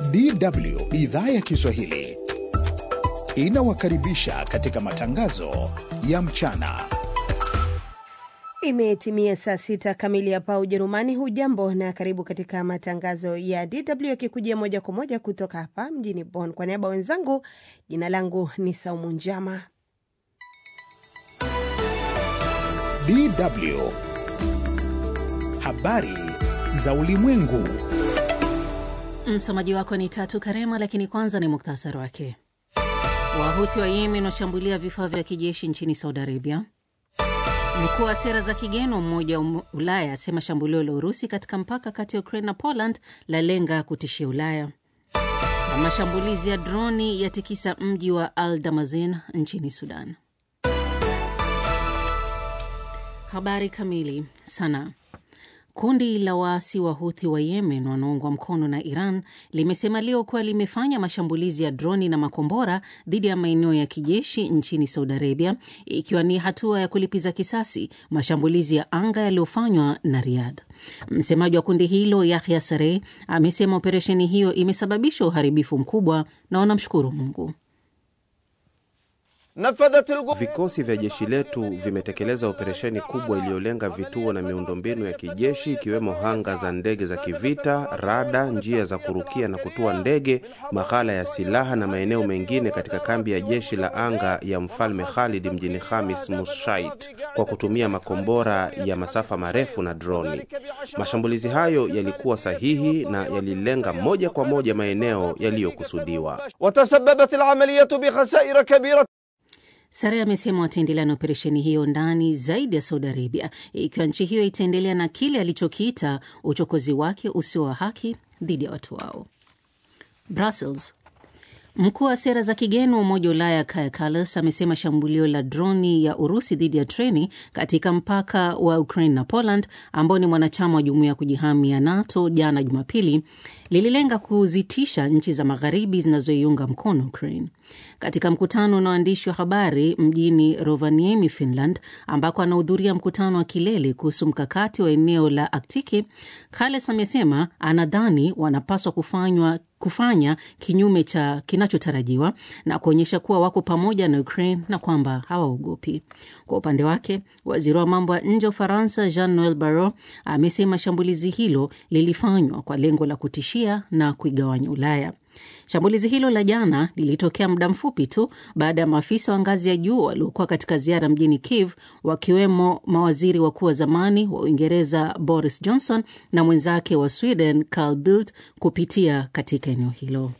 DW idhaa ya Kiswahili inawakaribisha katika matangazo ya mchana. Imetimia saa sita kamili hapa Ujerumani. Hujambo na karibu katika matangazo ya DW yakikujia moja kwa moja kutoka hapa mjini Bonn. Kwa niaba wenzangu, jina langu ni Saumu Njama. DW habari za ulimwengu. Msomaji wako ni Tatu Karema, lakini kwanza ni muktasari wake. Wahuthi wa Yemen washambulia vifaa vya kijeshi nchini Saudi Arabia. Mkuu wa sera za kigeni wa Umoja wa Ulaya asema shambulio la Urusi katika mpaka kati ya Ukraine na Poland lalenga kutishia Ulaya. Na mashambulizi ya droni yatikisa mji wa Al Damazin nchini Sudan. Habari kamili. Sana Kundi la waasi wa Huthi wa Yemen wanaoungwa mkono na Iran limesema leo kuwa limefanya mashambulizi ya droni na makombora dhidi ya maeneo ya kijeshi nchini Saudi Arabia, ikiwa ni hatua ya kulipiza kisasi mashambulizi ya anga yaliyofanywa na Riyadh. Msemaji wa kundi hilo Yahya Sarey amesema operesheni hiyo imesababisha uharibifu mkubwa na wanamshukuru Mungu. Vikosi vya jeshi letu vimetekeleza operesheni kubwa iliyolenga vituo na miundombinu ya kijeshi ikiwemo hanga za ndege za kivita, rada, njia za kurukia na kutua ndege, maghala ya silaha na maeneo mengine katika kambi ya jeshi la anga ya Mfalme Khalid mjini Khamis Mushait kwa kutumia makombora ya masafa marefu na droni. Mashambulizi hayo yalikuwa sahihi na yalilenga moja kwa moja maeneo yaliyokusudiwa. Sare amesema wataendelea na operesheni hiyo ndani zaidi ya Saudi Arabia, ikiwa nchi hiyo itaendelea na kile alichokiita uchokozi wake usio wa haki dhidi ya watu wao. Brussels. Mkuu wa sera za kigeni wa Umoja wa Ulaya Kaja Kallas amesema shambulio la droni ya Urusi dhidi ya treni katika mpaka wa Ukraine na Poland, ambao ni mwanachama wa jumuiya ya kujihami ya NATO, jana Jumapili, lililenga kuzitisha nchi za magharibi zinazoiunga mkono Ukraine. Katika mkutano na waandishi wa habari mjini Rovaniemi, Finland, ambako anahudhuria mkutano wa kilele kuhusu mkakati wa eneo la Aktiki, Kallas amesema anadhani wanapaswa kufanywa kufanya kinyume cha kinachotarajiwa na kuonyesha kuwa wako pamoja na Ukraine na kwamba hawaogopi. Kwa upande wake, waziri wa mambo ya nje wa Ufaransa Jean Noel Barrot amesema shambulizi hilo lilifanywa kwa lengo la kutishia na kuigawanya Ulaya. Shambulizi hilo la jana lilitokea muda mfupi tu baada ya maafisa wa ngazi ya juu waliokuwa katika ziara mjini Kiev, wakiwemo mawaziri wakuu wa zamani wa Uingereza Boris Johnson na mwenzake wa Sweden Carl Bildt kupitia katika eneo hilo.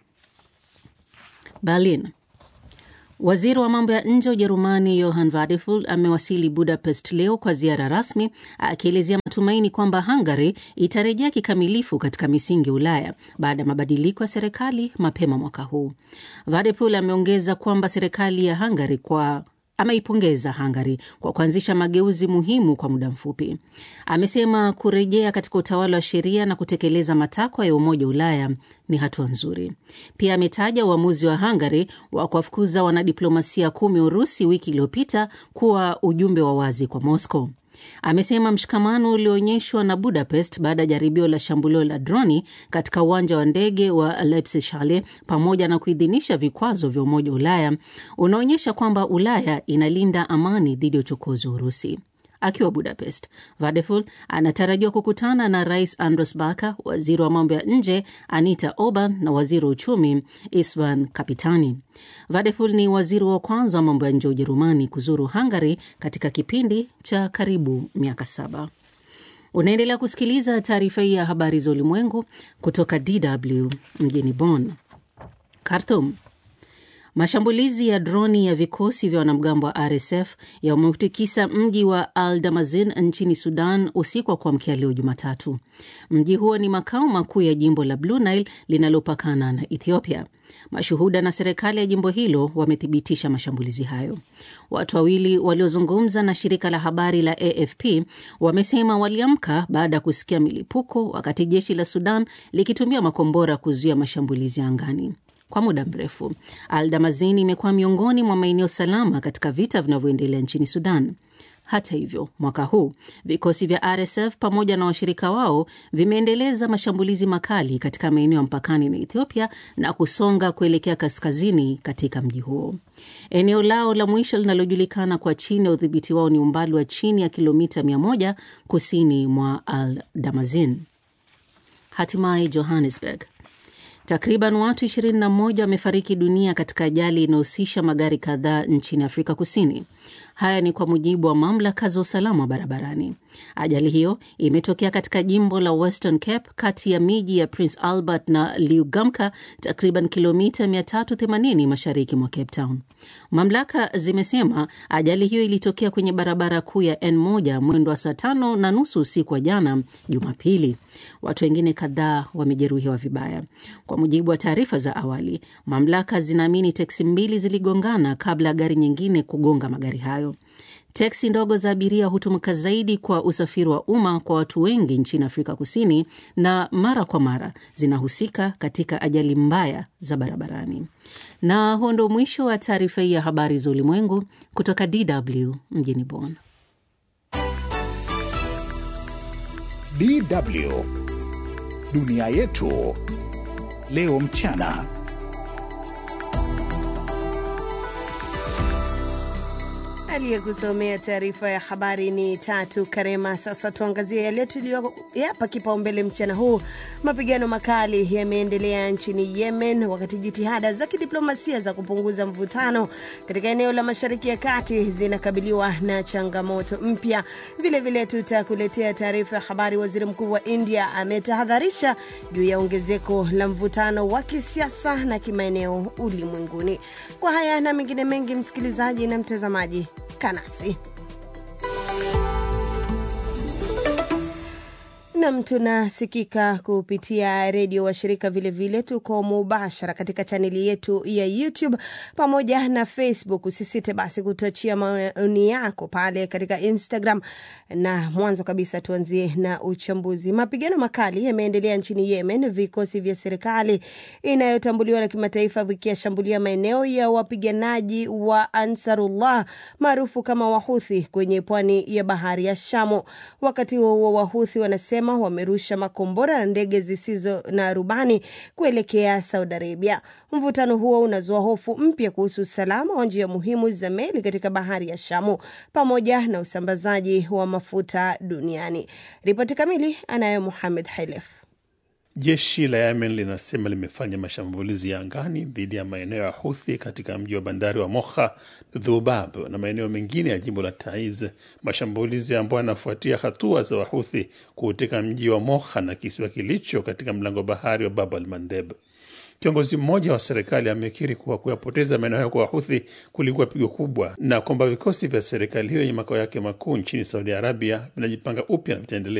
Berlin. Waziri wa mambo ya nje wa Ujerumani Johann Wadephul amewasili Budapest leo kwa ziara rasmi, akielezea matumaini kwamba Hungary itarejea kikamilifu katika misingi ya Ulaya baada ya mabadiliko ya serikali mapema mwaka huu. Wadephul ameongeza kwamba serikali ya Hungary kwa ameipongeza Hungary kwa kuanzisha mageuzi muhimu kwa muda mfupi. Amesema kurejea katika utawala wa sheria na kutekeleza matakwa ya Umoja wa Ulaya ni hatua nzuri. Pia ametaja uamuzi wa Hungary wa kuwafukuza wanadiplomasia kumi Urusi wiki iliyopita kuwa ujumbe wa wazi kwa Moscow. Amesema mshikamano ulioonyeshwa na Budapest baada ya jaribio la shambulio la droni katika uwanja wa ndege wa Leipzig pamoja na kuidhinisha vikwazo vya Umoja wa Ulaya unaonyesha kwamba Ulaya inalinda amani dhidi ya uchokozi wa Urusi. Akiwa Budapest, Vadeful anatarajiwa kukutana na Rais Andres Baka, waziri wa mambo ya nje Anita Orban na waziri wa uchumi Isvan Kapitani. Vadeful ni waziri wa kwanza wa mambo ya nje wa Ujerumani kuzuru Hungary katika kipindi cha karibu miaka saba. Unaendelea kusikiliza taarifa hii ya habari za ulimwengu kutoka DW mjini Bonn. Khartoum. Mashambulizi ya droni ya vikosi vya wanamgambo wa RSF yameutikisa mji wa Al Damazin nchini Sudan usiku wa kuamkia leo Jumatatu. Mji huo ni makao makuu ya jimbo la Blue Nile linalopakana na Ethiopia. Mashuhuda na serikali ya jimbo hilo wamethibitisha mashambulizi hayo. Watu wawili waliozungumza na shirika la habari la AFP wamesema waliamka baada ya kusikia milipuko, wakati jeshi la Sudan likitumia makombora kuzuia mashambulizi ya angani. Kwa muda mrefu Al Damazini imekuwa miongoni mwa maeneo salama katika vita vinavyoendelea nchini Sudan. Hata hivyo, mwaka huu vikosi vya RSF pamoja na washirika wao vimeendeleza mashambulizi makali katika maeneo ya mpakani na Ethiopia na kusonga kuelekea kaskazini katika mji huo. Eneo lao la mwisho linalojulikana kwa chini ya udhibiti wao ni umbali wa chini ya kilomita 100 kusini mwa Al Damazin. Hatimaye Johannesburg, Takriban watu 21 wamefariki dunia katika ajali inayohusisha magari kadhaa nchini Afrika Kusini. Haya ni kwa mujibu wa mamlaka za usalama wa barabarani. Ajali hiyo imetokea katika jimbo la Western Cape kati ya miji ya Prince Albert na Liugamka, takriban kilomita 380 mashariki mwa Cape Town. Mamlaka zimesema ajali hiyo ilitokea kwenye barabara kuu ya N1 mwendo wa saa tano na nusu usiku wa jana Jumapili. Watu wengine kadhaa wamejeruhiwa vibaya. Kwa mujibu wa taarifa za awali, mamlaka zinaamini teksi mbili ziligongana kabla ya gari nyingine kugonga magari hayo. Teksi ndogo za abiria hutumika zaidi kwa usafiri wa umma kwa watu wengi nchini Afrika Kusini na mara kwa mara zinahusika katika ajali mbaya za barabarani. Na huo ndo mwisho wa taarifa hii ya habari za ulimwengu kutoka DW mjini Bonn. DW dunia yetu leo mchana. Aliyekusomea taarifa ya habari ni Tatu Karema. Sasa tuangazie yale tuliyoyapa kipaumbele mchana huu. Mapigano makali yameendelea nchini Yemen, wakati jitihada za kidiplomasia za kupunguza mvutano katika eneo la Mashariki ya Kati zinakabiliwa na changamoto mpya. Vilevile tutakuletea taarifa ya habari. Waziri Mkuu wa India ametahadharisha juu ya ongezeko la mvutano wa kisiasa na kimaeneo ulimwenguni. Kwa haya na mengine mengi, msikilizaji na mtazamaji, kanasi nam tunasikika kupitia redio washirika vilevile tuko mubashara katika chaneli yetu ya youtube pamoja na facebook usisite basi kutuachia maoni yako pale katika instagram na mwanzo kabisa tuanzie na uchambuzi mapigano makali yameendelea nchini yemen vikosi vya serikali inayotambuliwa na kimataifa vikiyashambulia maeneo ya wapiganaji wa ansarullah maarufu kama wahuthi kwenye pwani ya bahari ya shamu wakati huo huo wahuthi wanasema wamerusha makombora na ndege zisizo na rubani kuelekea Saudi Arabia. Mvutano huo unazua hofu mpya kuhusu usalama wa njia muhimu za meli katika bahari ya Shamu pamoja na usambazaji wa mafuta duniani. Ripoti kamili anayo Muhamed Hailef. Jeshi la Yemen linasema limefanya mashambulizi ya angani dhidi ya maeneo ya Huthi katika mji wa bandari wa Moha, Dhubab na maeneo mengine ya jimbo la Taiz, mashambulizi ambayo yanafuatia hatua za Wahuthi kuuteka mji wa Moha na kisiwa kilicho katika mlango bahari wa Bab al Mandeb. Kiongozi mmoja wa serikali amekiri kuwa kuyapoteza maeneo hayo kwa Wahuthi kulikuwa pigo kubwa na kwamba vikosi vya serikali hiyo yenye makao yake makuu nchini Saudi Arabia vinajipanga upya na vitaendelea